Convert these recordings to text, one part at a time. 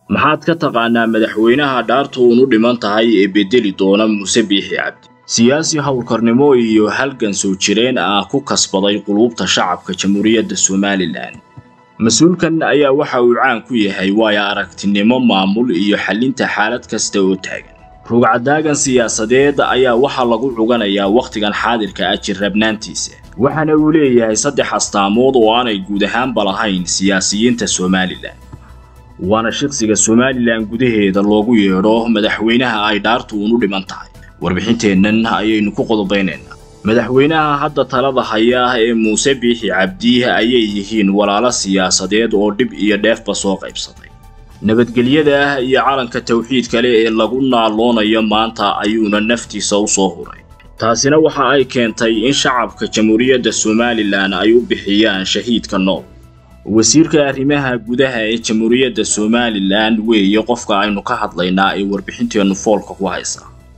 maxaad ka taqaanaa madaxweynaha dhaartu unu dhiman tahay ee bedeli doona muuse biixi cabdi siyaasi howlkarnimo iyo halgan soo jireen ah ku kasbaday quluubta shacabka jamhuuriyadda somalilan mas-uulkan ayaa waxa uu caan ku yahay waayo aragtinimo maamul iyo xallinta xaalad kasta oo taagan rugcadaagan siyaasadeed ayaa waxaa lagu cuganayaa wakhtigan xaadirka ah jirrabnaantiisa waxaana uu leeyahay saddex astaamood oo aanay guud ahaanba lahayn siyaasiyiinta somalilan waana shaqsiga somalilan gudaheeda loogu yeedho madaxweynaha ay dhaartu unu dhiman tahay warbixinteennan ayaynu ku qodobaynaynaa madaxweynaha hadda talada haya ee muuse biixi cabdi ayay yihiin walaalo siyaasadeed oo dhib iyo dheefba soo qaybsaday nabadgelyada iyo calanka tawxiid kale ee lagu naaloonayo maanta ayuuna naftiisa u soo huray taasina waxa ay keentay in shacabka jamhuuriyadda somalilan ay u bixiyaan shahiidka nool wasiirka arrimaha gudaha ee jamhuuriyadda somalilan weeye qofka aynu ka hadlaynaa ee warbixinteennu foolka ku haysa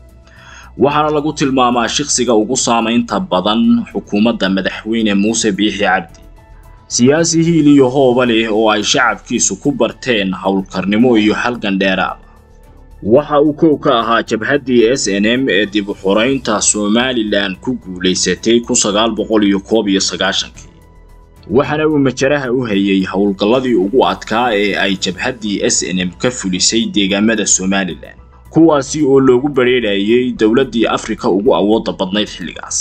waxaana lagu tilmaamaa shaqsiga ugu saamaynta badan xukuumadda madaxweyne muuse biixi cabdi siyaasi hiil iyo hooba leh oo ay shacabkiisu ku barteen howlkarnimo iyo halgan dheeraada waxa uu kow ka ahaa jabhaddii s n m ee dib u xoraynta somalilan ku guulaysatay kun sagaal boqol iyo koob iyo sagaashankii waxaana uu majaraha u hayay howlgalladii ugu adkaa ee ay jabhaddii s n m ka fulisay deegaamada somalilan kuwaasi oo loogu badrheedhayay dowladdii afrika ugu awoodda badnayd xilligaas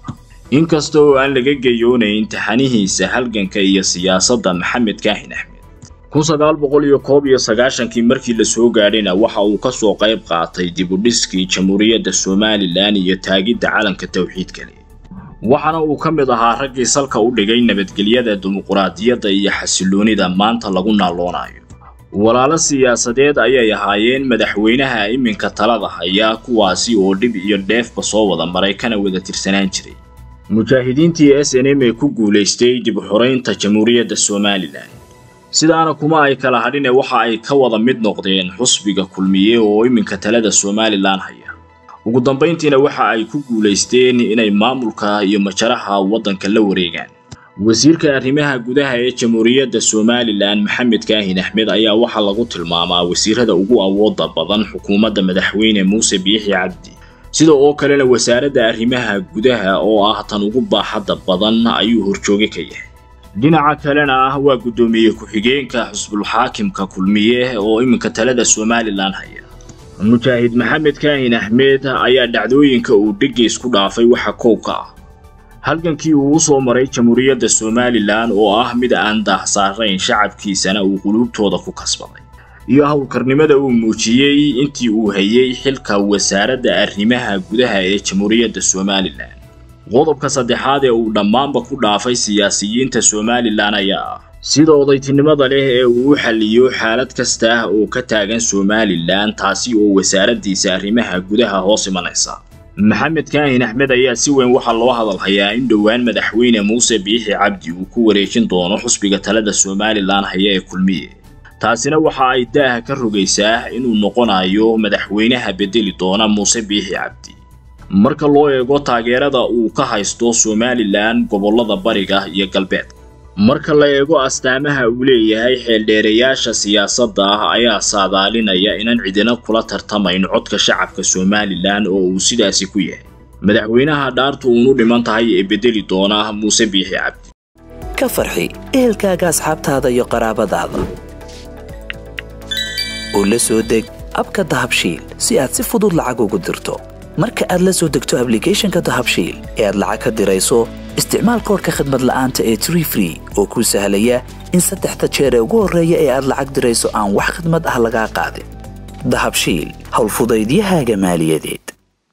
inkasta oo aan laga geyoonayn taxanihiisa halganka iyo siyaasadda maxamed kaahin axmed kun sagaal boqol iyo koob iyo sagaashankii markii la soo gaadhayna waxa uu ka soo qayb qaatay dibudhiskii jamhuuriyadda somalilan iyo taagidda calanka tawxiid kale waxaana uu ka mid ahaa raggii salka u dhigay nabadgelyada dimuquraadiyadda iyo xasilloonida maanta lagu naaloonayo walaalo siyaasadeed ayay ahaayeen madaxweynaha iminka talada haya kuwaasi oo dhib iyo dheefba soo wada maray kana wada tirsanaan jiray mujaahidiintii s n m ee ku guulaystay dib u xoraynta jamhuuriyadda somalilan sidaana kuma ay kala hadhine waxa ay ka wada mid noqdeen xusbiga kulmiye oo iminka talada somalilan haya ugu dambayntiina waxa ay ku guulaysteen inay maamulka iyo majaraha waddanka la wareegaan wasiirka arrimaha gudaha ee jamhuuriyadda somalilan maxamed kaahin axmed ayaa waxaa lagu tilmaamaa wasiirada ugu awoodda badan xukuumadda madaxweyne muuse biixi cabdi sida oo kalena wasaaradda arrimaha gudaha oo ah tan ugu baaxadda badan ayuu horjooge ka yahay dhinaca kalena ah waa guddoomiye ku-xigeenka xusbulxaakimka kulmiye oo iminka talada somalilan haya mujaahid maxamed kaahin axmed ayaa dhacdooyinka uu dhigiis ku dhaafay waxa kow ka ah halgankii uu u soo maray jamhuuriyadda somalilan oo ah mid aan daahsaarayn shacabkiisana uu quluubtooda ku kasbaday iyo howlkarnimada uu muujiyey intii uu hayay xilka wasaaradda arrimaha gudaha ee jamhuuriyadda somalilan qodobka saddexaad ee uu dhammaanba ku dhaafay siyaasiyiinta somalilan ayaa ah sida odaytinimada leh ee uu u xalliyo xaalad kasta oo ka taagan somalilan taasi oo wasaaraddiisa arrimaha gudaha hoos imanaysa maxamed kaahin axmed ayaa si weyn waxaa loo hadalhayaa in dhowaan madaxweyne muuse biixi cabdi uu ku wareejin doono xusbiga talada somalilan haya ee kulmiye taasina waxa ay daaha ka rogaysaa inuu noqonayo madaxweynaha bedeli doona muuse biixi cabdi marka loo eego taageerada uu ka haysto somalilan gobollada bariga iyo galbeedka marka la eego astaamaha uu leeyahay xeeldheerayaasha siyaasadda ah ayaa saadaalinaya inaan cidina kula tartamayn codka shacabka somalilan oo uu sidaasi ku yahay madaxweynaha dhaartu unu dhiman tahay ee bedeli doona muuse biixi cabdi ka farxi ehelkaaga asxaabtaada iyo qaraabadaada oo la soo deg abka dahabshiil si aad si fudud lacag ugu dirto marka aad la soo degto ablicathonka dahabshiil ee aad lacag ka dirayso isticmaal koorka khadmad la'aanta ee tree free oo kuu sahlaya in saddexda jeer ee ugu horreeya ee aad lacag dirayso aan wax khadmad ah lagaa qaadin dahabshiil howlfudaydiyahaaga maaliyadeed